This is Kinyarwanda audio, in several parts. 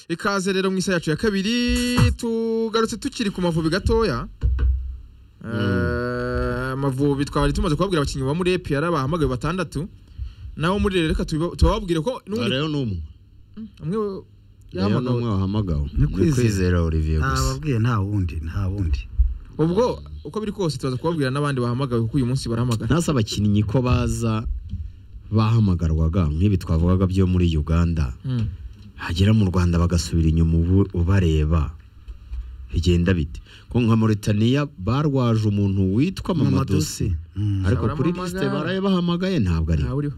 ikaze rero mu isa yacu ya kabiri tugarutse tukiri ku mavubi gatoya Eh, amavubi twari tumaze kubabwira abakinnyi ba muri epr bahamagaye batandatu nabo muri rero reka tubiba- tubabwire ko n'ubundi rero ni umwe umwe rero ni yahamagawe umwe wahamagawe Ni ni kwizera. kwizera olivier nta gusa wabwiye nta wundi nta wundi ubwo uko biri kose tubaza kubabwira n'abandi bahamagawe kuko uyu munsi barahamagara ntase abakinnyi ko baza bahamagarwaga nk'ibi twavugaga byo muri uganda Mm. hagera mu rwanda bagasubira inyuma ubu ubareba bigenda bite ko nka mauritania barwaje umuntu witwa mamadosi mamadosi Mm. ariko kuri Baramuhamagara. lisite baraye bahamagaye ntabwo ari ntawe uriho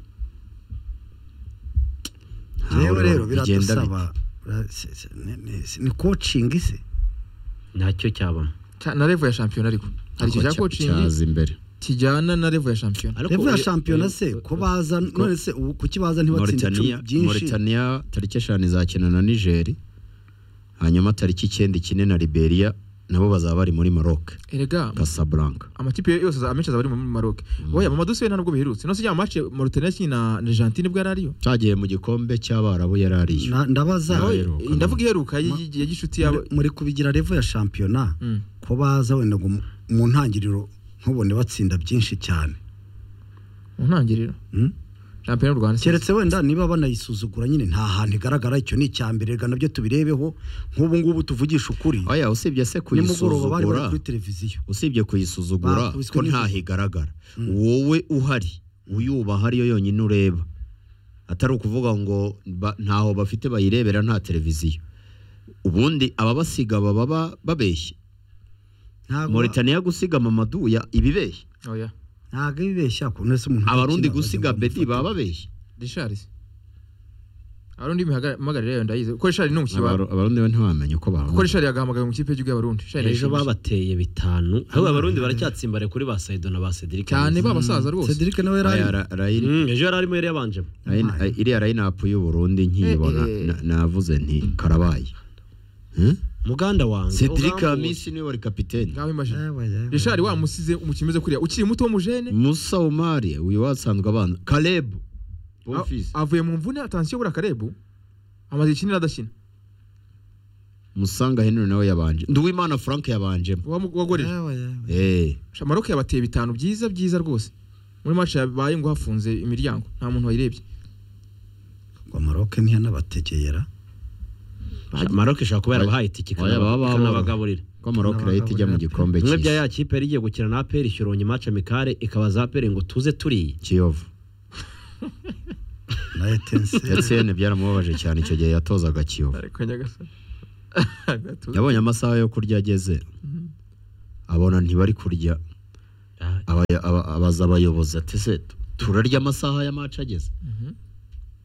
ntawe rero uriho. rero Bigenda bite? biradusaba Ra- se- se- ni- ni- si- ni coaching se ntacyo cyabamo Cya- na level ya shampiyona ariko hari icyo cya Cya- coaching cyaza imbere kijyana na level ya shampiyona Ariko revu ya oya- shampiyona oya- se ko baza none se ubu kuki baza ntibatsinde Mauritania, icumi byinshi Mauritania tariki eshanu izakina na Niger hanyuma tariki icyenda ikine na Liberia nabo bazaba bari muri Maroc erega Casablanca amakipe yose aza- amenshi azaba ari muri Maroc oya mama dusuye nta nubwo biherutse no se ya match Mauritania yakina na Argentine bwo yarariyo cyagiye mu gikombe cy'abarabu yari ariyo Na- ndabaza Nawe- Aheruka, ndavuga iheruka y'i- ya gishuti yabo muri- muri kubigira revu ya shampiyona Mm. ko baza wenda ngo mu- mu ntangiriro ntubone batsinda byinshi cyane mu ntangiriro Mm. shampiyona y'u Rwanda keretse wenda niba banayisuzugura nyine nta hantu igaragara icyo ni icya mbere reka nabyo tubirebeho nk'ubu ngubu tuvugisha ukuri oya usibye se nimugoroba bari bari kuyisuzugura kuri televiziyo usibye kuyisuzugura Bakubiswe ko n'izu- ntaho igaragara wowe uhari uyubaha ariyo yonyine ureba atari ukuvuga ngo ba- ntaho bafite bayirebera nta televiziyo ubundi ababasiga baba ba- babeshye ntabwo Mauritania gusiga Mamadou ya ibibeshye oya ntabwo bibeshya ukuntu ese umuntu abarundi akina gusiga bajya Bedi kumufata. baba babeshye Richards abarundi mihagarira yayo ndayize ko Richard ni umukinnyi wa abarundi bo ntibamenye uko ko bahanga Richard yagahamagaye mu kipe y'igihugu y'abarundi Richard ejo yashimishije. babateye bitanu ahubwo abarundi baracyatsimbare kuri ba saido na ba cedric cyane Muzi. ba basaza rwose Cedric nawe yari ari- Mm, ejo yari arimo yari yabanjemo iriya line up y'uburundi nkiyibona Eh, eh. na- navuze nti karabaye Hmm? muganda wanjye Cedric ugambuye. Hamisi niwe wari kapiteni ngaho imagine Yewe, yewe. Richard wamusize umukinnyi umeze kuriya ukiri muto w'umujene Musa Umari uyu wasanzwe abana Caleb a- Bonfils avuye mu mvune atansiyo buriya Karebu amaze ikinira adakina Musanga Henry nawe yabanje Nduwimana Frank yabanjemo Wamu- wagorera Yewe, yewe. eh Sha- Maroc yabateye bitanu byiza byiza rwose muri match yabaye ngo hafunze imiryango nta muntu wayirebye ngo maroke ntiyanabategeyera maroc ishobora kuba yarabahaye itike Oya, baba ikanaba- bahora. ikanabagaburira ko Maroc irahita ijya mu gikombe bimwe bya cy'isi ya kipe yari igiye gukina na aperi ishyoronye mace amikare ikabaza aperi ngo tuze turiye Kiyovu na etenseri Etienne byaramubabaje cyane icyo gihe yatozaga Kiyovu ariko nyagasani agatuza yabonye amasaha yo kurya ageze abona ntibari kurya Ah, aba- aba- abaza abayobozi ati se turarya amasaha ya match ageze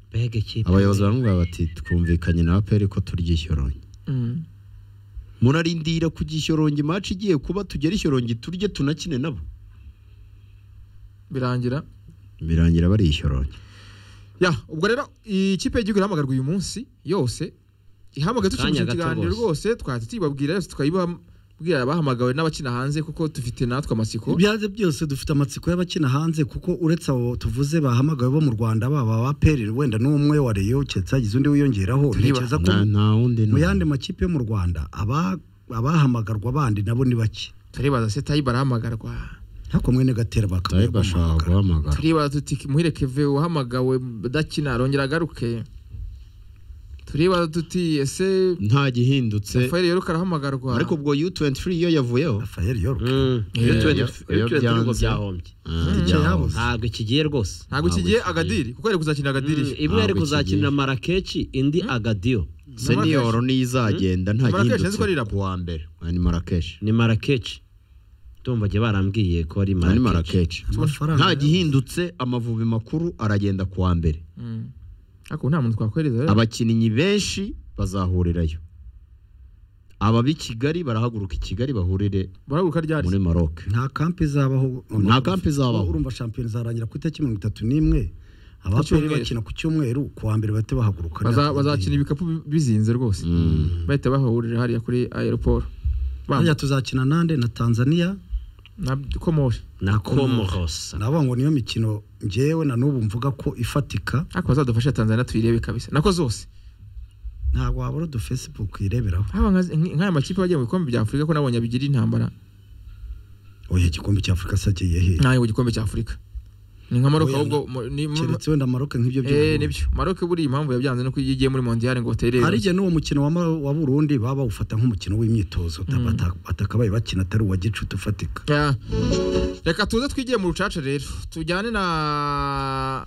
mbega kipe abayobozi baramubwira bati twumvikanye na aperi ko turya ishyorongi Mm. murarindira ku gishyorongi match igiye kuba tugera ishyorongi turye tunakine nabo birangira birangira bari ishyorongi ya ubwo rero ikipe y'igihugu irahamagarwa uyu munsi yose ihamagaye Kanya tukimije gato ikiganiro rwose. rwose twahita tuyibabwira yose tukayibabwira abahamagawe n'abakina hanze kuko dufite natwe amatsiko ibyanze byose dufite amatsiko y'abakina hanze kuko uretse abo tuvuze bahamagawe bo mu rwanda baba baperi wenda n'umwe wa reyo keretse hagize undi wiyongeraho Niba- ntekereza ko nta nta wundi mu n'umwe. yandi makipe yo mu rwanda aba- abahamagarwa bandi nabo ni bake turibaza se tayiba arahamagarwa ariko mwene gatera bakaba Tayiba ashobora guhamagara turibaza tuti muhire keve wahamagawe udakina arongera agaruke turibaza tuti ese nta gihindutse rafael yoruka arahamagarwa ariko ubwo U23 yo yavuyeho rafayeli york Mm, Eh, U20 iyo- iyo U20 ngo byanze. byahombye Ah, Ntacyo ryaho. yabuze. ntabwo ikigiye rwose ntabwo iki gihe agadiri kuko ari kuzakinira agadiri Mm, imwe yari Ntabwo kuzakinira kigiye. marakechi indi agadiyo seniyoro niyo izagenda nta Marrakesh gihindutse nzi ko ari irabo. ku wa mbere Ah, ni marakeshi ni marakechi ndumva jye barambwiye ko ari ni marakechi marakeshi amafaranga nta yabuze. gihindutse amavubi makuru aragenda ku wa mbere Mm. ariko nta muntu twakwereza rero abakinnyi benshi bazahurirayo abab'i kigali barahaguruka i kigali bahurire baraguruka ryari muri maroc nta kampi izabaho Nta kampi izabaho. urumva shampiyona izarangira ku itariki mirongo itatu n'imwe abaperi cyumweru. bakina ku cyumweru ku wa mbere bahite bahaguruka Baza- bazakina ibikapu bi- bizinze rwose bahita bahahurira hariya kuri aeroport hariya tuzakina nande na tanzania komore na comoros nabo ngo niyo mikino njyewe na n'ubu mvuga ko ifatika ariko bazadufasha tanzania tuyirebe kabisa nako zose ntabwo wabura udu facebook ireberaho haba nka- nk'aya makipe yagiye mu bikombe bya afurika ko nabonye bigira intambara oya igikombe cya afurika se agiye he ntayo mu gikombe cya afurika ni nka maroc Oya, ahubwo mu- ni- mu- keretse wenda maroke nk'ibyo eh, by'uburundi nibyo maroc buriya impamvu yabyanze nuko iyo igiye muri mondiyari ngo batere hari igihe n'uwo mukino wa Mar- wa burundi baba bawufata nk'umukino w'imyitozo Mm. atakabaye bakina atari uwa gicuti ufatika Ya. reka tuze twigire mu rucaca rero tujyane na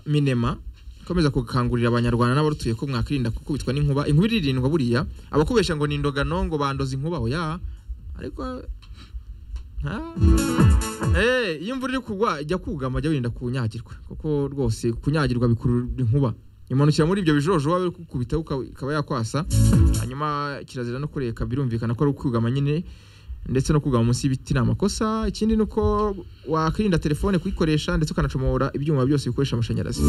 minema ikomeza gukangurira abanyarwanda n'abarutuye ko mwakwirinda gukubitwa n'inkuba inkuba iririndwa buriya abakubesha ngo ni indogano ngo bandoze inkuba oya ariko nta- Eh, iyo imvura iri kugwa jya kugama jya wirinda kunyagirwa kuko rwose kunyagirwa bikurura inkuba imanukira muri ibyo bijojoba biri kukubita uka- ikaba yakwasa hanyuma kirazira no kureka birumvikana ko ari ukugama nyine ndetse no kugama munsi y'ibiti ni amakosa ikindi ni uko wakwirinda telefone kuyikoresha ndetse ukanacomora ibyuma byose bikoresha amashanyarazi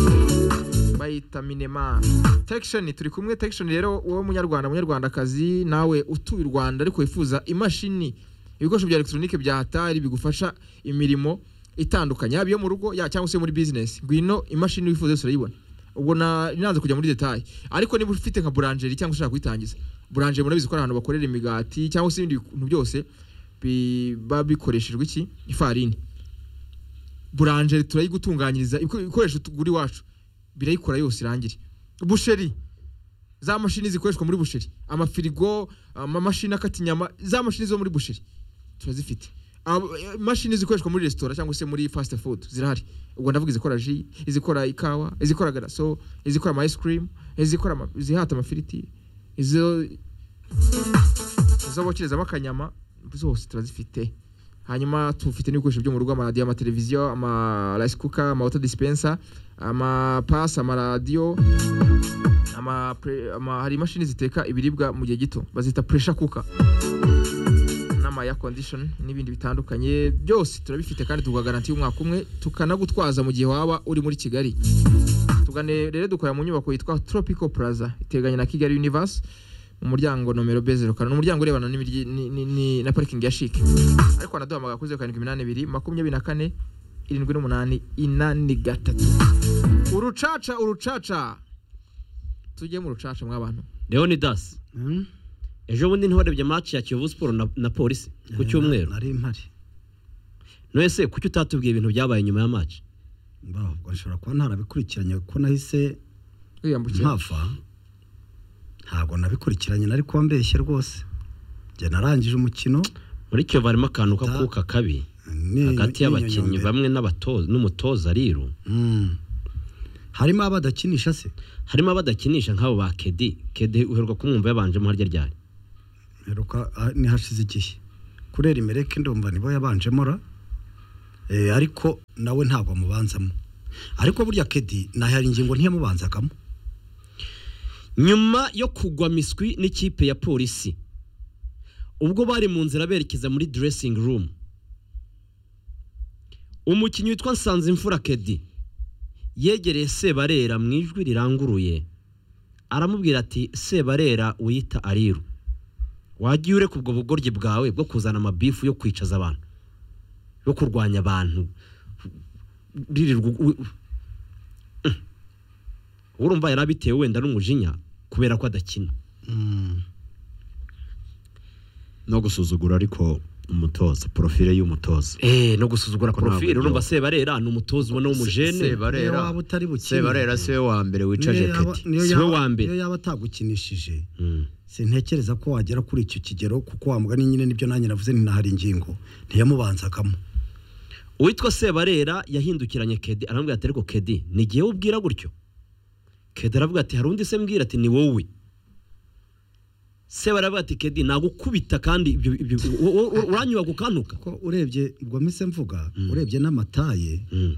bayita minema tekishoni turi kumwe tekishoni rero wowe munyarwanda munyarwandakazi nawe utuye u rwanda ariko wifuza imashini ibikoresho bya elegitoronike bya hatari bigufasha imirimo itandukanye yaba iyo mu rugo ya- cyangwa se muri bizinesi ngwino imashini wifuza yose urayibona ubwo na- nanze kujya muri detaye ariko niba ufite nka buranjeri cyangwa ushaka kuyitangiza buranjeri murabizi ko ari ahantu bakorera imigati cyangwa se ibindi bintu byose biba bikoreshejwe iki ifarini buranjeri turayigutunganyiriza ibiko- ibikoresho tugura iwacu birayikora yose irangire busheri za mashini zikoreshwa muri busheri amafirigo amamashini akata inyama za mashini zo muri busheri turazifite Ab- imashini zikoreshwa muri resitora cyangwa se muri fast food zirahari ubwo ndavuga izikora ji izikora ikawa izikora garaso izikora ama ice cream izikora ama- izihata amafiriti izo izo bokerezamo akanyama zose turazifite hanyuma tufite n'ibikoresho byo mu rugo amaradiyo amateleviziyo amarayisi kuka amawota disipensa amapasi amaradiyo ama pre- ama- hari imashini ziteka ibiribwa mu gihe gito bazita puresha kuka n'amaya kondishoni n'ibindi bitandukanye byose turabifite kandi tukagarantiye umwaka umwe tukanagutwaza mu gihe waba uri muri kigali tugane rero dukorera mu nyubako yitwa tropical plaza iteganye na kigali universe mu muryango nomero b zeru karindwi ni umuryango urebana n'imiryi- ni- ni- ni- na parikingi ya shike ariko wanaduhamagara kuri zeru karindwi iminani ibiri makumyabiri na kane irindwi n'umunani inani gatatu urucaca urucaca tujye mu rucaca mw'abantu leonidas Mm? ejo bundi ntiwarebye match ya kiyovu siporo na, na polisi ku cyumweru nari mpari none se kuki utatubwiye ibintu byabaye nyuma ya match Mbabwo nshobora kuba ntarabikurikiranye kuko nahise twiyambukira mpava ntabwo nabikurikiranye nari kuba mbeshye rwose njye narangije umukino muri kiyovu harimo akantu Da- k'akuka kabi ni- hagati y'abakinnyi n'inyonyombe. bamwe n'abatoza n'umutoza rero Mm. harimo abadakinisha se harimo abadakinisha nk'abo ba kedi kedi uheruka kumwumva yabanjemo harya ryari heruka ah, ni hashize igihe kurera imereke ndumva nibo yabanjemo ra Eh, ariko nawe ntabwo amubanzamo ariko burya kedi nahari ingingo ntiyamubanzagamo nyuma yo kugwa miswi n'ikipe ya polisi ubwo bari mu nzira berekeza muri dressing room umukinnyi witwa nsanzimfura kedi yegereye sebarera mu ijwi riranguruye aramubwira ati sebarera wiyita ariru wagiye ureka ubwo bugoryi bwawe bwo kuzana amabifu yo kwicaza abantu yo kurwanya abantu ririrwa u- u- urumva yari abitewe wenda n'umujinya kubera ko adakina Mm. no gusuzugura ariko umutoza porofile y'umutoza Eh, no gusuzugura Ko ntabwo porofile urumva aryoha. sebarera ni umutoza ubona w'umujene Niyo waba utari bukine. sebarera siwe wa mbere wicaje Niyo yaba- keti niyo Si we yaba- wa mbere. niyo yaba atagukinishije Mm. sintekereza ko wagera kuri icyo kigero kuko wa mugani nyine nibyo nanjye navuze ntinahari ingingo ntiyamubanzagamo uwitwa sebarera yahindukiranye kedi aramubwira ati ariko kedi ni igihe ubwira gutyo kedi aravuga ati hari undi se mbwira ati ni wowe sebarera aravuga ati kedi nagukubita kandi ibyo- ibyo- wo- wo- wo- uranyubaga ukantuka ko urebye ubwo mpise mvuga urebye n'amataye Mm.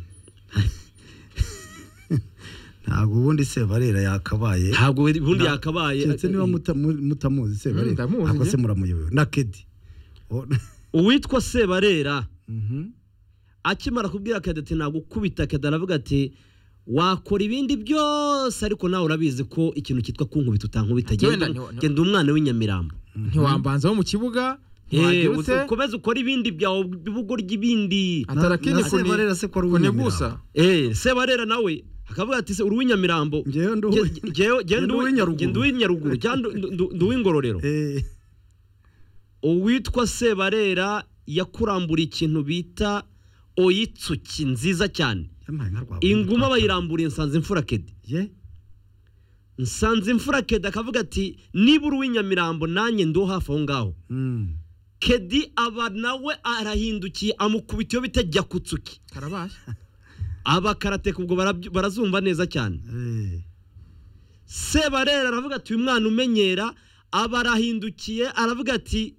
ntabwo ubundi sebarera yakabaye ntabwo ubundi Nta- yakabaye keretse niba mutamu- mutamuzi Muri sebarera ndamuzi ntabwo njye. se muramuyobewe na kedi O- uwitwa sebarera Mhm. akimara kubwira kedi ati ntabwo ukubita kedi aravuga ati wakora ibindi byose ariko nawe urabizi ko ikintu cyitwa kunkubita utankubita Ati wenda genda ni- genda umwana w'inyamirambo ntiwambanzaho mu kibuga ntiwabyutse Eh, ukomeze ukore ibindi byawe bugorya ibindi atarakini Na- na Sebarera se ko ari uw'inyamirambo. kunigusa Eh, sebarera nawe akavuga ati se uri uw'inyamirambo ngewe ndu njye Nge ndi uw'inyaruguru. nduw'inyaruguru nduw'ingororero Eh, uwitwa sebarera yakurambura ikintu bita oyitsuki nziza cyane yampaye nka rwa inguma bayiramburiye nsanze imfura kedi ye nsanze imfura kedi akavuga ati niba uri uw'inyamirambo nanjye ndiho hafi aho ngaho mm. kedi aba nawe arahindukiye amukubita iyo bita jyakutsuki karabaye aba karateka ubwo barabyu- barazumva neza cyane Eh, sebarera aravuga ati uyu mwana umenyera aba arahindukiye aravuga ati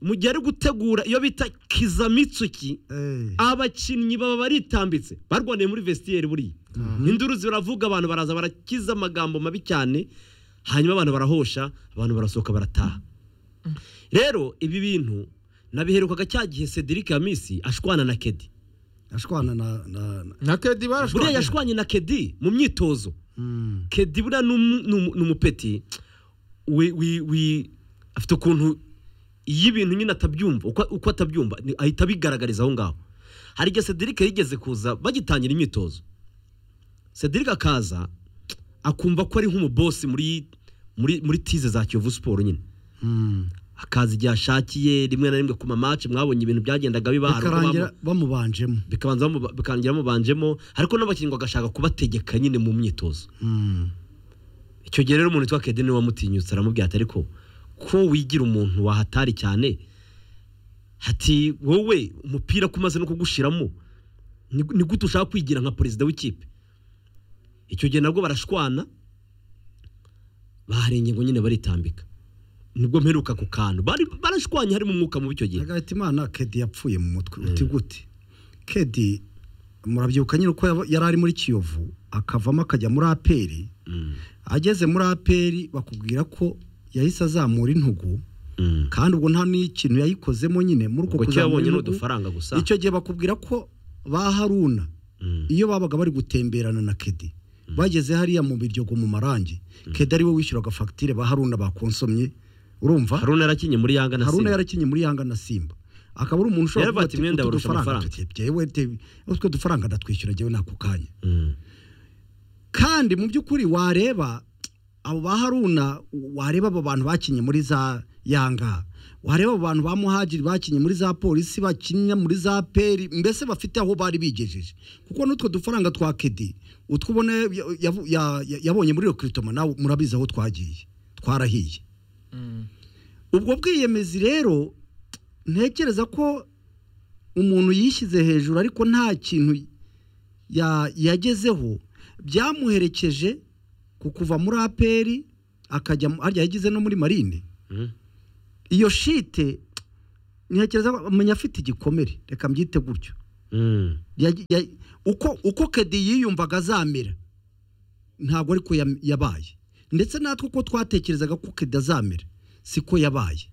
mu gihe ari gutegura iyo bita kizamitsuki eh. abakinnyi baba baritambitse barwaniye muri vestiyeri buriya induru ziravuga abantu baraza barakiza amagambo mabi cyane hanyuma abantu barahosha abantu barasohoka barataha rero ibi bintu nabiherukaga cya gihe cedric yamisi ashwana na kedi ashwana na na na- na kedi buriya barashwanye yashwanye na kedi mu myitozo mm. kedi buriya ni umu- ni umu- ni umupeti wi- wi- wi- afite ukuntu iyo ibintu nyine atabyumva uko- uko atabyumva ni- ahita abigaragariza aho ngaho hari igihe cedric yigeze kuza bagitangira imyitozo cedric akaza akumva ko ari nk'umubosi muri muri muri tize za kiyovu siporo nyine mm. akaza igihe ashakiye rimwe na rimwe ku mamace mwabonye ibintu byagendaga biba hari ubwo bikarangira bamu- bamubanjemo bikabanza bamu- bikarangira bamubanjemo ariko n'abakinnyi ngo agashaka kubategeka nyine mu myitozo mm. icyo gihe rero umuntu witwa kedi niwe wamutinyutse aramubwira ati ariko ko wigira umuntu wahatari cyane hati wowe umupira ko umaze no kugushiramo ni ni gute ushaka kwigira nka perezida w'ikipe icyo gihe nabwo barashwana bahari ingingo nyine baritambika nibwo mperuka ku kantu Bari- barashwanye harimo umwuka mubi icyo gihe agahita imana kedi yapfuye mu mutwe uti gute kedi murabyibuka nyine uko yaba- yari ari muri kiyovu akavamo akajya muri aperi Mm, ageze muri aperi bakubwira ko yahise azamura intugu mm. kandi ubwo nta n'ikintu yayikozemo nyine muri uko ubwo cyo kuzamura yabonye ni intugu udufaranga gusa icyo gihe bakubwira ko ba haruna Mm, iyo babaga bari gutemberana na kedi bageze hariya mu biryogo mu marangi kedi ariwe wishyuraga fagitire ba haruna bakonsomye urumva haruna yarakinye muri yanga na haruna Simba. yarakinye muri yanga na simba akaba ari umuntu ushobora Yaravuga ati, "Mwenda "Utu barusha dufaranga amafaranga." tuti- jyewe te- utwo dufaranga ndatwishyura jyewe nako kanya Mm, kandi mu by'ukuri wareba abo ba haruna wareba abo bantu bakinye muri za yanga wareba abo bantu ba muhagiri bakinye muri za polisi bakinnye muri za peri mbese bafite aho bari bigejeje kuko n'utwo dufaranga twa kedi utwo ubona ya- yavu- ya- ya- yabonye muri rekiritoma nawe murabizi aho twagiye twarahiye Mm. ubwo bwiyemezi rero ntekereza ko umuntu yishyize hejuru ariko nta kintu ya- yagezeho byamuherekeje ku kuva muri aperi akajya mu- harya yageze no muri marine mm. iyo shite ntekereza ko amenya afite igikomere reka mbyite gutyo Mm, Yagi- ya- uko uko kedi yiyumvaga azamera ntabwo ariko yam- yabaye ndetse natwe uko twatekerezaga ko kedi azamera siko yabaye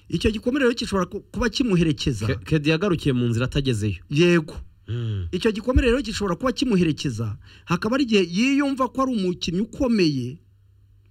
icyo gikomere rero gishobora ku- kuba kimuherekeza Ke- kedi yagarukiye mu nzira atagezeyo yego Mm. icyo gikomere rero gishobora kuba kimuherekeza hakaba ari igihe yiyumva ko ari umukinnyi ukomeye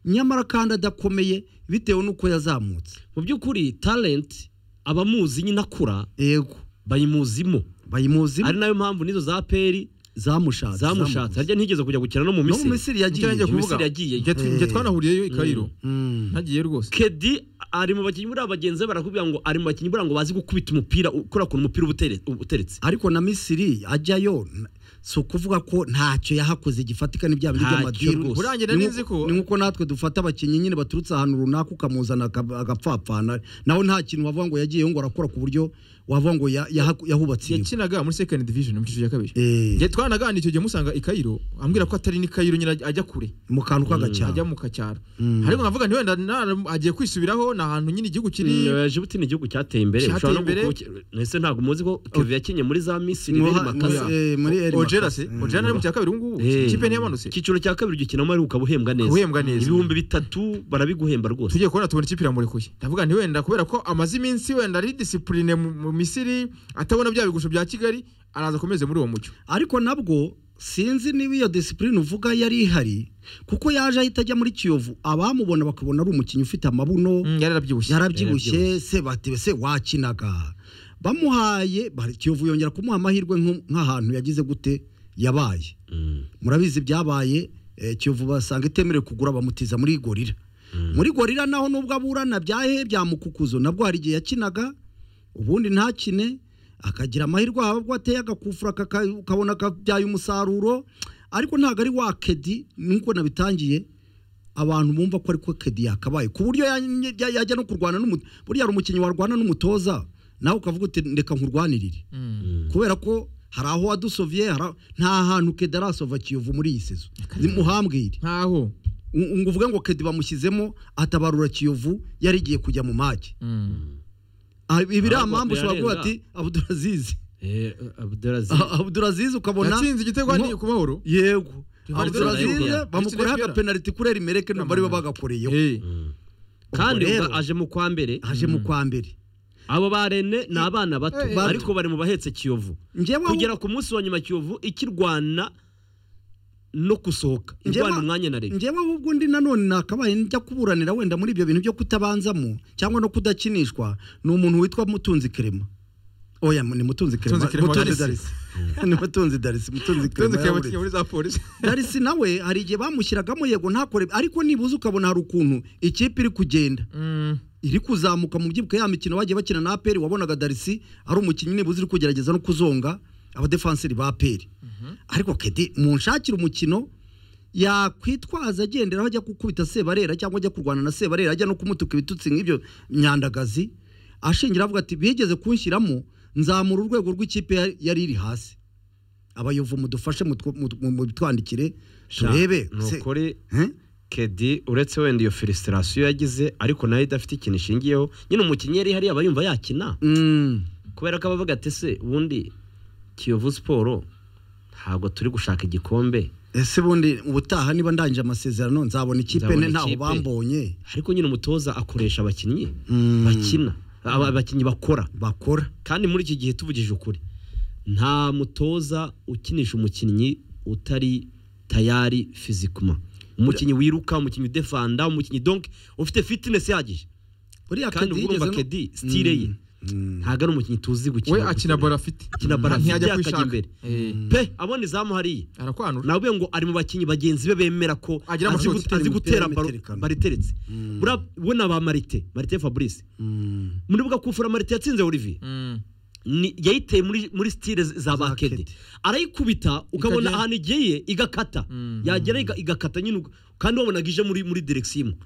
nyamara kandi adakomeye bitewe n'uko yazamutse mu by'ukuri talent abamuzi nyine akura yego bayimuzimo bayimuzi ari nayo mpamvu n'izo za peri zamushatse zamushatse harya ntiyigeze kujya gukina no no mu mu misiri misiri Nicyo yagiye ngiye Mu kuvuga. Misiri yagiye. Njye tu- njye Eh. twanahuriyeyo i kayiro Mm. ntagiye rwose kedi ari mu bakinnyi buriya bagenzi be barakubwira ngo ari mu bakinnyi buriya ngo bazi gukubita umupira ukora ku umupira uba utere- uba uteretse ariko na misiri ajyayo n- si ukuvuga ko ntacyo yahakoze gifatika n'ibyaha bindi Ntacyo by'amadiru rwose. Urangira Ni n'izi nko- ko- ni nk'uko natwe dufata abakinnyi nyine baturutse ahantu runaka ukamuzana aka- agapfapfana nawe nta kintu wavuga ngo yagiyeyo ngo arakora ku buryo wavuga ngo ya- yaha- yahubatse iriba yakinaga muri second division mu cyiciro cya kabiri Eh, njye twanaganira icyo gihe musanga i kayiro ambwira ko atari n'i kayiro nyine ajya kure mu kantu ajya k'agacyaro mu kacyaro Mm. ariko nkavuga nti wenda nara- agiye kwisubiraho ni ahantu nyine igihugu kiri Mm, Djibouti ni igihugu cyateye imbere Cyateye ushobora no imbere. gukuki- ese ntabwo muzi ko keve yakinye muri za misiri Muha- beri makaza muri- eh, muri Eri ojera Makasi. se ojera ari mu cya kabiri ubu ngubu Eh. ikipe ntiyamanutse icyiciro cya kabiri ugikinamo ariko ukaba uhembwa neza Uhembwa neza. ibihumbi bitatu barabiguhemba rwose tugiye kubona tubona ikipe iramurekuye ndavuga nti wenda kubera ko amaze iminsi wenda ari disipurine mu mu misiri atabona bya bigusho bya kigali araza akomeze muri uwo mucyo ariko nabwo sinzi niba iyo disipurine uvuga yari ihari kuko yaje ahita ajya muri kiyovu abamubona bakabona ari umukinnyi ufite amabuno Mm, yari arabyibushye yarabyibushye se batebe se wakinaga bamuhaye bari- kiyovu yongera kumuha amahirwe nko- nk'ahantu yagize gute yabaye murabizi byabaye eh, kiyovu basanga itemerewe kugura bamutiza muri gorira muri gorira naho nubwo aburana byahe bya mukukuzo nabwo hari igihe yakinaga ubundi ntakine akagira amahirwe haba ubwo ateye agakufura kaka- ukabona kabyaye umusaruro ariko ntabwo ari wa kedi nuko nabitangiye abantu bumva ko ariko kedi yakabaye ku buryo ya- ya- yajya no kurwana n'umu- buriya hari umukinnyi warwana n'umutoza nawe ukavuga uti reka nkurwanirire kubera ko hari aho wadusoviye hari aho- nta hantu kedi arasova kiyovu muri iyi sezo muhambwire nkaho U- ngo uvuge ngo kedi bamushyizemo atabarura kiyovu yari igiye kujya mu mage Ah, ibi iriya Ntabwo mpamvu ushobora kuvuga yarenga. ati abudurazizi abudurazizi Ah, abuduraziz ukabona yatsinze igitego nko- hariya ku mahoro yego Rivaldo abuduraziz Rivaldo. bamukoraho Rivaldo. agapenaliti kuri erimereke ntabwo ari bo bagakoreyeho Eh, kandi Ubwo rero, ubwo aje mu kwa mbere aje mu kwa mbere abo ba rene ni abana bato Eh, bato. ariko bari mu bahetse kiyovu njyewe kugera ku munsi wa nyuma kiyovu ikirwana no gusohoka irwana Njyewe- umwanya na rege njyewe ahubwo ndi nanone nakabaye njya kuburanira wenda muri ibyo bintu byo kutabanzamo cyangwa no kudakinishwa ni umuntu witwa mutunzi kerema oya ni mutunzi kerema Mutunzi Kirema wa Mutunzi Darisi. Darisi. ni mutunzi darisi mutunzi tuzi kerema kuyabutinya muri za polisi darisi nawe hari igihe bamushyiragamo yego ntakore ariko nibuze ukabona hari ukuntu ikipe iri kugenda iri kuzamuka mu byibuka ya mikino bagiye bakina na aperi wabonaga darisi ari umukinnyi nibuze uri kugerageza no kuzonga abadefanseri ba aperi ariko kedi munshakira umukino yakwitwaza agendera aho ajya gukubita sebarera cyangwa ajya kurwana na sebarera ajya no kumutuka ibitutsi nk'ibyo myandagazi ashingira avuga ati bigeze kunshyiramo nzamura urwego rw'ikipe ya- yari iri hasi abayovu mudufashe mutwo- mut- mu- mutwandikire turebe se- nukuri Eh? kedi uretse wenda iyo felisitasiyo yagize ariko nayo idafite ikintu ishingiyeho nyine umukinnyi yari hariya aba yumva yakina Mm. kubera ko abavuga ati se ubundi kiyovu siporo ntabwo turi gushaka igikombe ese ubundi ubutaha niba ndangije amasezerano nzabona ikipe Nzabona ne ntaho ikipe. bambonye ariko nyine umutoza akoresha abakinnyi Mm. bakina aba- abakinnyi bakora bakora kandi muri iki gihe tuvugije ukuri nta mutoza ukinisha umukinnyi utari tayari fizikuma umukinnyi wiruka umukinnyi udefanda umukinnyi donke ufite fitinesi ihagije uriya kandi Kedi uba urumva yigeze no- kedi sitire ye ntabwo ari umukinnyi tuzi gukina we akina gusa. bora afite akina baro afite ntiyajya akajya kwishaka imbere. Eh, pe abona izamu hariya arakwanura nawe ngo ari mu bakinnyi bagenzi be bemera ko Agira azi amashoti. gute- azi Imipira gutera baro y'imiterekano. baro iteretse buriya we na ba marite marite fabrice Mm. muribuka kufura marite yatsinze olivier Mm. ni- yayiteye muri muri sitire za ba kede Kedi. arayikubita Ikagenda. ukabona ahantu igiye igakata yagera iga- igakata nyine ubwo- kandi wabonaga ije muri muri direkisiyo imwe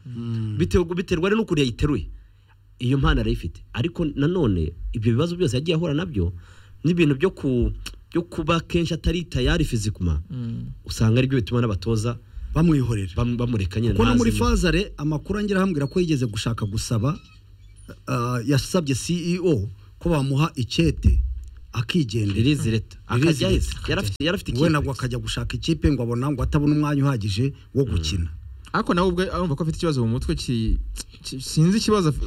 Bitewe- biterwa rero n'ukuntu yayiteruye iyo mpano arayifite ariko nanone ibyo bibazo byose yagiye ahura nabyo n'ibintu byo ku byo kuba kenshi atari tayari fizikuma usanga aribyo bituma n'abatoza bamwihorera bam- bamureka nyine kuko no muri ntazemo. fazare amakuru angira ahambwira ko yigeze gushaka gusaba ah, yasabye ceo ko bamuha icyete akigendera ririzi leta Release akajya ahise leta. yari afite yari afite we ikipe nabwo akajya gushaka ikipe ngo abona ngo atabona umwanya uhagije wo gukina ariko nawe ubwe arumva ko afite ikibazo mu mutwe ki- ki- sinzi ikibazo afi-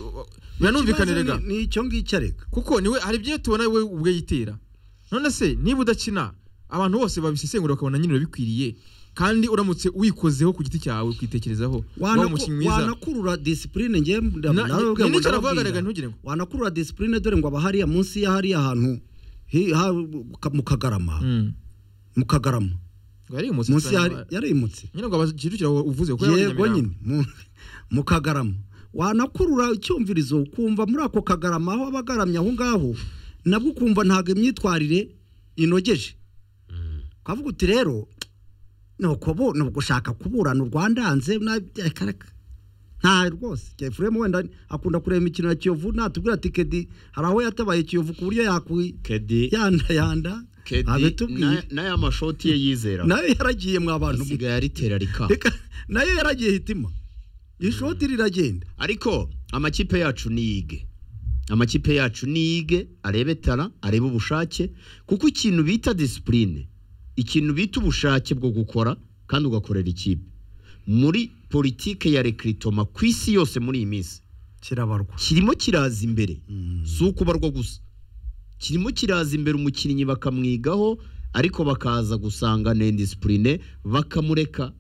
biranumvikanire ga Ikibazo ni- ni icyo ngicyo areka kuko niwe hari ibyo tubona we ubwe yitera none se niba udakina abantu bose babisesengura bakabona nyine urabikwiriye kandi uramutse wikozeho ku giti cyawe ukitekerezaho waba Wanaku- umukinnyi mwiza wanakurura disipurine njye Na- nawe ubwe ni- ngo nicyo navugaga ndababwira. reka ntugire ngo. wanakurura disipurine dore ngo aba hariya munsi ya hariya hantu hi- ha- mu kagarama Mm. mu kagarama ngo yari umusitari munsi ya hari- wa- yarimutse nyine ngo abakirukira uvuze kuko yari yego Nyamirambo. nyine mu- mu kagarama wanakurura icyumvirizo ukumva muri ako kagarama aho aba agaramye aho ngaho nabwo ukumva ntabwo imyitwarire inogeje ukavuga uti rero ni ukubu ni ugushaka kuburana urwandanze na- reka reka. nta rwose kefuremu wenda akunda kureba imikino ya kiyovu natubwira ati kedi hari aho yatabaye kiyovu ku buryo yakwi kedi yandayanda kedi na- abitubwire n'aya mashoti ye yizera nayo yaragiye mwa bantu mwe asigaye aritera rika reka nayo yaragiye hitima ishoti riragenda ariko amakipe yacu niyige amakipe yacu niyige arebe tara arebe ubushake kuko ikintu bita disipurine ikintu bita ubushake bwo gukora kandi ugakorera ikipe muri politike ya rekiritoma ku isi yose muri iyi minsi kirabarwa kirimo kiraza imbere si ukubarwa gusa kirimo kiraza imbere umukinnyi bakamwigaho ariko bakaza gusanga ni disipurine bakamureka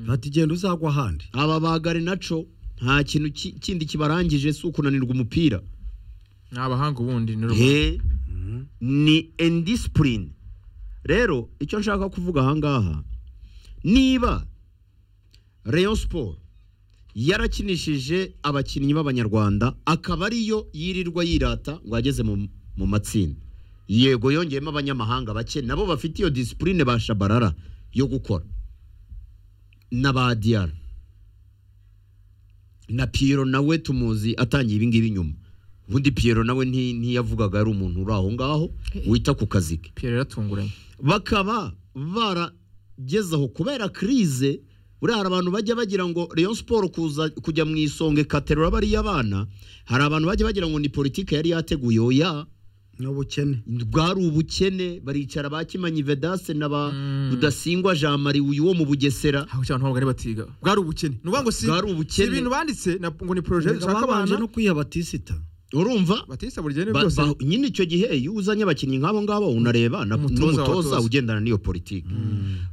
ati genda uzagwa ahandi aba bagare naco nta kintu ki- kindi kibarangije si ukunanirwa umupira ni abahanga ubundi ni rubanda Ye, ni indisipurine rero icyo nshaka kuvuga ahangaha niba Rayon siporo yarakinishije abakinnyi b'abanyarwanda akaba ariyo yirirwa yirata ngo ageze mu mu matsinda yego yongeyemo abanyamahanga bake nabo bafite iyo disipurine ba shabarara yo gukora na ba diyara na piyero nawe tumuzi atangiye ibingibi nyuma ubundi piyero nawe nti- ntiyavugaga ari umuntu uri aho ngaho wita ku kazi ke Pierre yaratunguranye bakaba baragezaho kubera kirize buriya hari abantu bajya bagira ngo Rayon siporo kuza kujya mu isonga ikaterura bariya abana hari abantu bajya bagira ngo ni politiki yari yateguye oya ni ubukene bwari ubukene baricara ba kimanyi vedase na ba Mm. rudasingwa jean marie uyu wo mu bugesera aho cyane ntabwo ari batiga bwari ubukene ni ukuvuga ngo si Bwari ubukene. si ibintu banditse na- ngo ni poroje zishaka babanje abana no kwiha batisita urumva batisa buri gihe ni Ba- byose ba- nyine icyo gihe iyo uzanye abakinnyi nk'abo ngabo unareba na- Umutoza n'umutoza w'abatoza. ugendana n'iyo politiki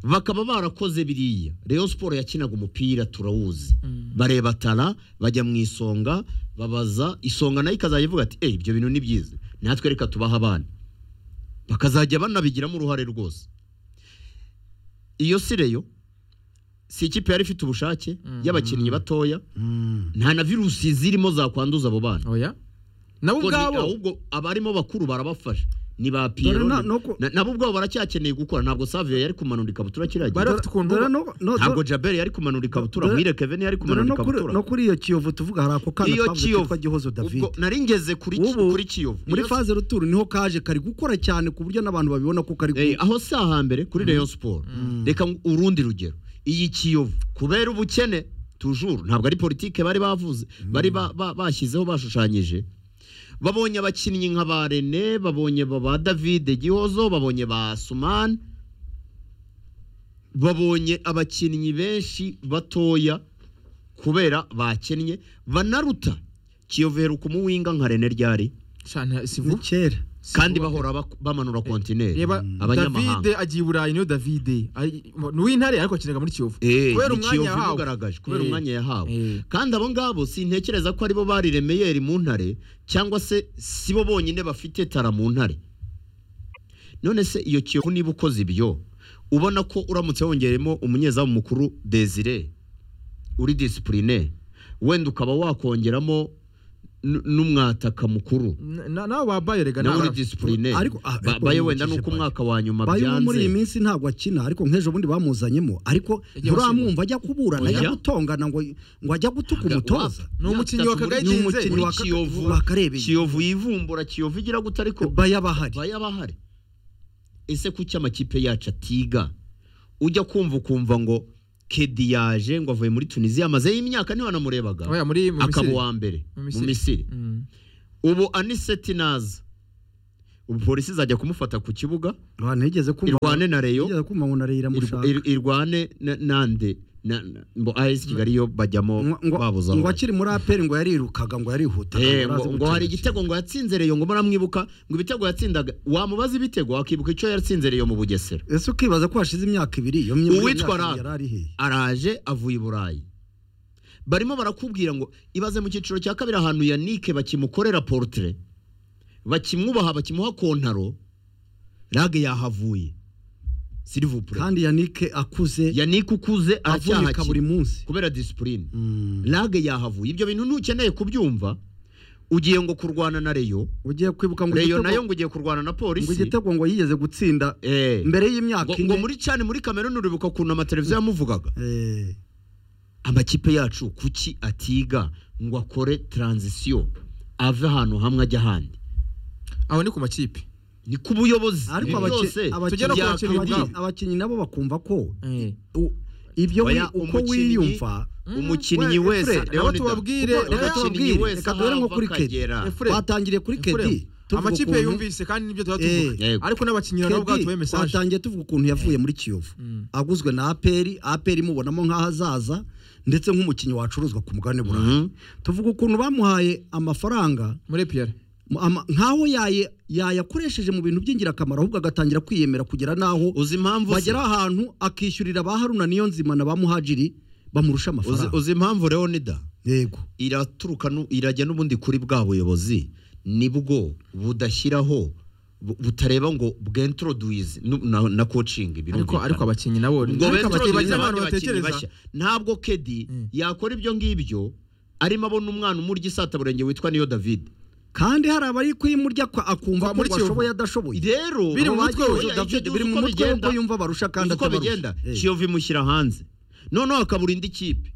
bakaba barakoze biriya Rayon siporo yakinaga umupira turawuzi bareba tara bajya mu isonga babaza isonga nayo ikazajya ivuga ati "Eh, ibyo bintu ni byiza natwe reka tubaha abana bakazajya banabigiramo uruhare rwose iyo si Rayon si ikipe yari ifite ubushake y'abakinnyi batoya nta na virusi zirimo zakwanduza abo bana oya nabo Ubwo ni- ubwabo ahubwo abarimo bakuru barabafasha ni ba Pierrot, na- ni- no ku- na- nabo ubwabo baracyakeneye gukora ntabwo Savio yari kumanura ikabutura Bari kiragira bafite ukuntu Dore bo- no- no- ntabwo Jabel yari kumanura ikabutura Dore- Muhire Kevin yari dore kumanura no kuri- ikabutura no kuri iyo kiyovu tuvuga hari ako kana iyo twavuze Kiyovu kitwa gihozo david ubwo nari ngeze kuri Ubu, kuri Kiyovu muri Iyo- faze ruturu niho kaje kari gukora cyane ku buryo n'abantu babibona ko kari Eh, aho si ahambere kuri Rayon Sport reka ngu- urundi rugero iyi Kiyovu kubera ubukene tujuru ntabwo ari politike bari bavuze bari ba- ba- bashyizeho bashushanyije babonye abakinnyi nka ba Rene babonye ba- ba David Gihozo babonye ba Suman babonye abakinnyi benshi batoya kubera bakennye banaruta Kiyovu heruka umuwinga nka Rene ryari cyane si ni vuba kera Si kandi vuba. bahora bak- bamanura kontineri reba abanyamahanga David agiye i Burayi niyo David Ari- ni uw'intare ariko akinaga muri Kiyovu Eh, kubera ni umwanya Kiyovu yahawe. imugaragaje kubera Eh. umwanya yahawe Eh. kandi abo ngabo sintekereza ko aribo bari remeyeri mu ntare cyangwa se sibo bonyine bafite tara mu ntare none se iyo kiyovu niba ukoze ibyo ubona ko uramutse wongeremo umunyezamu mukuru desire uri disipurine wenda ukaba wakongeramo n- n'umwataka mukuru Na- na- nabo babaye rega nawe uri nabo- disipurine Ariko- ah, Ba- ariko baye uyu wenda nuko mukije umwaka wa nyuma bayo ubu muri iyi byanze minsi ntabwo akina ariko nk'ejo bundi bamuzanyemo ariko Yagiye nturamwumva ajya kuburana Oya. ajya gutongana ngo ngo ajya gutuka Ntabwo- umutoza ni umukinnyi wa Muri- Kagari ni Ginze. umukinnyi wa Muri Kiyovu wakarebeye. Kiyovu yivumbura Kiyovu igira gute ariko baya bahari baya bahari ese kuki amakipe yacu atiga ujya kumva ukumva ngo kedi yaje ngo avuye muri tunisiya amazeyo imyaka ntiwanamurebaga oya muri mu akaba Misiri. uwa mbere Mu mu Misiri. misiri Mm. ubu aniseti naza ubu polisi izajya kumufata ku kibuga Abantu nigeze kumva irwane na reyo nigeze kumva ngo narira irw- mushaka ir- irwane na- nande na- na- ngo as kigali yo bajyamo ngo ngo- babuze aho ngo bajya. akiri muri aperi ngo yarirukaga ngo yarihutaga Eh, yari azi ngo ngo hari igitego ngo yatsinze reyo ngo muramwibuka ngo ibitego yatsindaga wamubaza ibitego wakibuka icyo yatsinze reyo mu bugesera ese ukibaza ko hashize imyaka ibiri iyo myaka Uwitwa ibiri Rab. yari ari hehe araje avuye i burayi barimo barakubwira ngo ibaze mu cyiciro cya kabiri ahantu yanike bakimukorera porutire bakimwubaha bakimuha kontaro rage yahavuye silivupure kandi yanike akuze yanike ukuze avunika buri aracyahakina munsi kubera disipurine Mm. rage yahavuye ibyo bintu ntukeneye kubyumva ugiye ngo kurwana na reyo ugiye kwibuka ngo reyo igitego- nayo ngo ugiye kurwana na ngo polisi igitego ngo yigeze gutsinda Eh. mbere y'imyaka ngo, ngo ine muri cyane muri kameruni uribuka ukuntu amateleviziyo yamuvugaga Eh, amakipe yacu kuki atiga ngo akore taranzisiyo ave ahantu hamwe ajya ahandi aho ni ku makipe ni ku buyobozi ariko ibi byose abaki- tujya no ku byakwiye bakinnyi abaki- ubwabo. ubwabo. abakinnyi nabo bakumva ko Eh. u- ibyo wi- Oya, uko umukinnyi- wiyumva umukinnyi we- wese Fred, nabo Leonidas, tubabwire, kuko oya, umukinnyi tubabwire, wese reka duhere nko aho ava kuri Kedi. akagera. Eh, Fred, twatangiye kuri kedi Efuremu, amakipe yumvise kandi nibyo tuba tuvuga Yego. ariko n'abakinnyi nabo ubwabo tubahe mesaje twatangiye tuvuga ukuntu yavuye muri kiyovu Mm. aguzwe na aperi aperi imubonamo nk'aho azaza ndetse nk'umukinnyi wacuruzwa ku mugabane burayi Mhm. tuvuga ukuntu bamuhaye amafaranga muri Pierre mu- ama- nk'aho yaye- yayakoresheje mu bintu by'ingirakamaro ahubwo agatangira kwiyemera kugera n'aho uzi impamvu se? bagera ahantu akishyurira ba haruna niyo nzima na ba muhajiri bamurusha Uzi- amafaranga uzi impamvu leonida yego iraturuka nu- irajya n'ubundi kuri bwa buyobozi nibwo budashyiraho bu- butareba ngo bwentroduize na, na coaching ariko birumvikana. ariko abakinnyi nabo ngo ariko bentroduize abakinnyi abandi abantu bakinnyi batekereza bashya ntabwo kedi Mm. yakora ibyo ngibyo arimo abona umwana umurya isataburenge witwa niyo david kandi hari abari kuyimurya kwa- akumva Kwa- ko muri Kiyovu. washoboye adashoboye rero Biri mu Abo mutwe bagiye we. iyo Oya, icyo David gihe uzi biri mu uko mutwe we bigenda. ko yumva barusha kandi uko atabarusha. bigenda Eh. kiyovu imushyira hanze noneho akabura indi kipe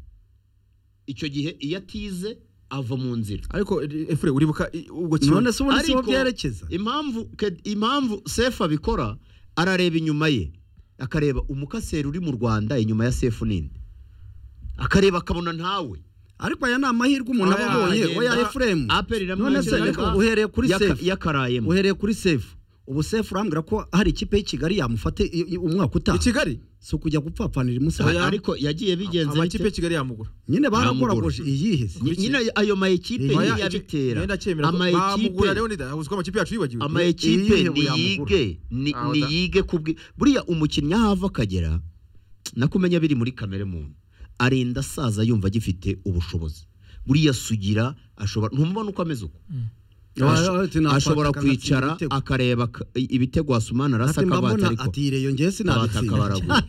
icyo gihe iyo atize ava mu nzira ariko eh, Efure uribuka i- ubwo kimwe none se ubundi si bo Ariko- byerekeza impamvu Ked- impamvu sefu abikora arareba inyuma ye akareba umukaseri uri mu rwanda inyuma ya sefu nini akareba akabona ntawe ariko aya ni amahirwe umuntu aba Oya, abonye oya efuremu aperi none se ariko uhereye kuri sefu yakarayemo uhereye kuri sefu ubu sefu urambwira ko hari ikipe y'i kigali yamufate i- i- umwaka i utaha Kigali si ukujya gupfapfanira imunsi Oya. ariko yagiye bigenze amakipe bite? ya Kigali yamugura nyine Ntamugura. baragoragoje iyihese Ny- nyine ayo ma ekipe Oya, icyo- yabitera Nenda cyemera ko bamugura rero nida uziko amakipe yacu yibagiwe ama Ni- ekipe iyihe ni yamugura? yige ni Ah, ni oda. yige kubwi buriya umukinnyi aho ava akagera nakumenya biri muri kamere muntu arinda asaza yumva agifite ubushobozi buriya sugira ashobora ntumubona uko ameze uko Oya, Asho- oya, ati, nakwataka ashobora ngatsinda kwicara igitego. akareba ka- ibitego asumana arasa ati mba akabata mbona ariko ati yireyo ngewe Abataka sinabitsinda baragura.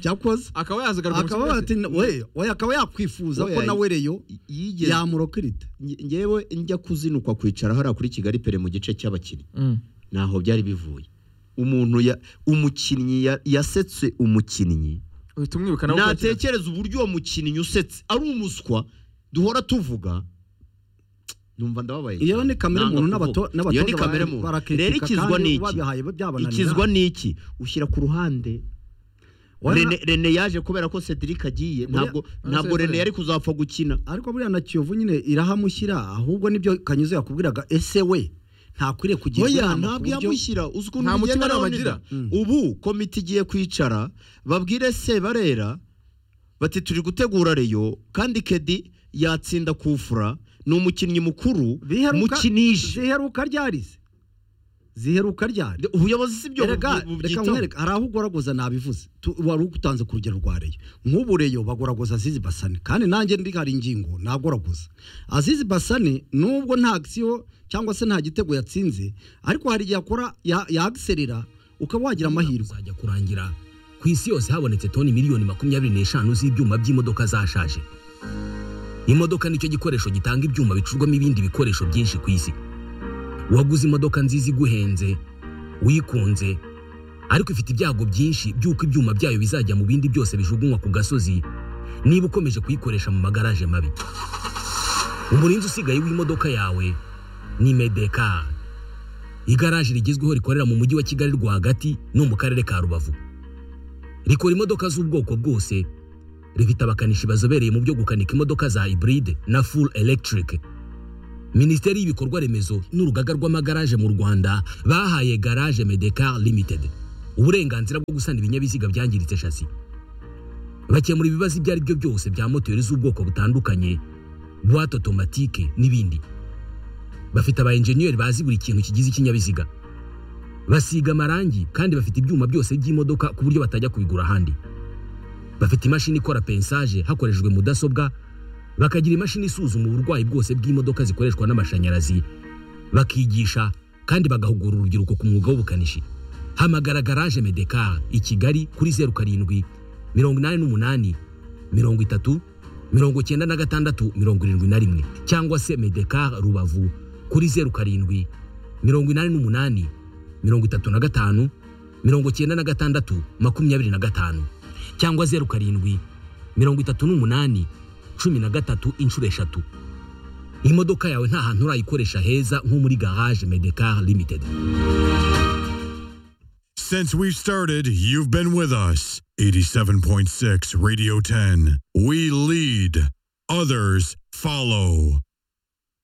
cyakoze akaba yazigarwa akaba bati we oya akaba yakwifuza ko Oya, nawe reyo yigeze yamurokirita nge- ngewe njya kuzinukwa kwicara hariya kuri kigali pere mu gice cy'abakinnyi ntaho byari bivuye umuntu ya umukinnyi ya- yasetse umukinnyi uhita umwibuka nawe ukurikira. natekereza uburyo uwo mukinnyi usetse ari umuswa duhora tuvuga numva ndababaye iyo ni kamere Nanga muntu kuvuga. n'abato- iyo ni n'abatoza kamere bara- muntu barakritika rero ikizwa kandi ni iki babihaye byabananira. ikizwa ni iki ushyira ku ruhande Oya, Rene- Rene yaje kubera ko Cedric agiye ntabwo Ah, ntabwo Cedric. Rene yari kuzapfa gukina ariko buriya na kiyovu nyine irahamushyira ahubwo nibyo kanyuze yakubwiraga ese we ntakwiriye kugira oya inama ku ntabwo buryo- yamushyira uzi ukuntu Nta bigenda mutima rero nabagira. nida. ubu komite igiye kwicara babwire sebarera bati turi gutegura reyo kandi kedi yatsinda kufura ni umukinnyi mukuru Biheruka- mukinishe ziheruka ryarize ziheruka ryari ubuyobozi si byo Erega, reka nkwereke hari aho ugoragoza nabivuze Tu- wari utanze ku rugero rwa reyo nk'ubu reyo bagoragoza azizi basane kandi nanjye ndi hari ingingo nagoragoza azizi basane nubwo nta agisiyo cyangwa se nta gitego yatsinze ariko hari igihe akora ya- yagiserera ukaba wagira amahirwe kuzajya kurangira ku isi yose habonetse toni miliyoni makumyabiri n'eshanu z'ibyuma by'imodoka zashaje imodoka nicyo gikoresho gitanga ibyuma bicurwamo ibindi bikoresho byinshi ku isi waguze imodoka nziza iguhenze wikunze ariko ifite ibyago byinshi by'uko ibyuma byayo bizajya mu bindi byose bijugunywa ku gasozi niba ukomeje kuyikoresha mu magaraje mabi umurinzi usigaye w'imodoka yawe ni medekari igaraje rigezweho rikorera mu mujyi wa kigali rwagati no mu karere ka rubavu rikora imodoka z'ubwoko bwose rifite abakanishi bazobereye mu byo gukanika imodoka za hybride na full electric minisiteri y'ibikorwa remezo n'urugaga rw'amagaraje mu rwanda bahaye garage medecar limited uburenganzira bwo gusana ibinyabiziga byangiritse shasi bakemura ibibazo ibyo ari byo byose bya moteri z'ubwoko butandukanye buwate otomatike n'ibindi bafite aba enjeniyeri bazi buri kintu kigize ikinyabiziga basiga amarangi kandi bafite ibyuma byose by'imodoka ku buryo batajya kubigura ahandi bafite imashini ikora pensaje hakoreshejwe mudasobwa bakagira imashini isuzuma uburwayi bwose bw'imodoka zikoreshwa n'amashanyarazi bakigisha kandi bagahugura urubyiruko ku mwuga w'ubukanishi hamagara garage medekar i kigali kuri zeru karindwi mirongo inani n'umunani mirongo itatu mirongo icyenda na gatandatu mirongo irindwi na rimwe cyangwa se medekar rubavu kuri zeru karindwi mirongo inani n'umunani mirongo itatu na gatanu mirongo icyenda na gatandatu makumyabiri na gatanu cyangwa zeru karindwi mirongo itatu n'umunani cumi na gatatu inshuro eshatu imodoka yawe nta hantu urayikoresha heza nko muri garage medekar limited Since we've started, you've been with us. 87.6 Radio 10. We lead, others follow.